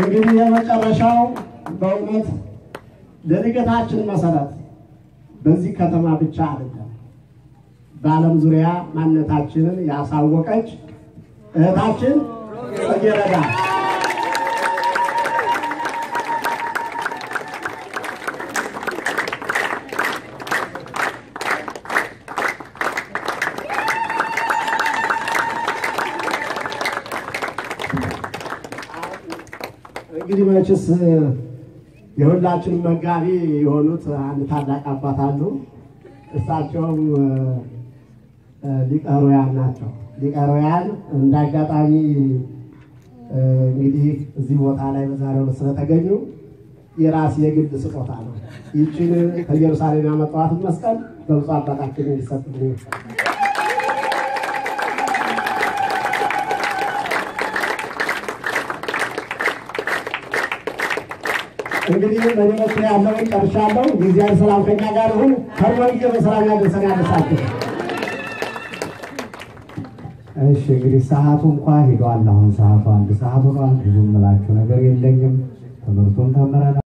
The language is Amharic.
እንግዲህ የመጨረሻው በእውነት ለእድገታችን መሰረት በዚህ ከተማ ብቻ አይደለም፣ በዓለም ዙሪያ ማንነታችንን ያሳወቀች እህታችን ጽጌረዳ እንግዲህ መችስ የሁላችንም መጋቢ የሆኑት አንድ ታላቅ አባት አሉ። እሳቸውም ሊቀ ኅሩያን ናቸው። ሊቀ ኅሩያን እንደ አጋጣሚ እንግዲህ እዚህ ቦታ ላይ በዛሬው ዕለት ስለተገኙ የራስ የግል ስጦታ ነው። ይችን ከኢየሩሳሌም ያመጣኋትን መስቀል በብፁዕ አባታችን እንዲሰጥልኝ እንግዲህ በእኔ በኩል ያለውን ጨርሻለሁ። የእግዚአብሔር ሰላም ከኛ ጋር ይሁን። ከርሞዬ በሰላም ያደርሰን ያደርሳችሁ። እሺ እንግዲህ ሰዓቱ እንኳ ሄዷል። አሁን ሰዓቱ አንድ ሰዓት ሆኗል። ብዙ የምላችሁ ነገር የለኝም። ትምህርቱን ተምረናል።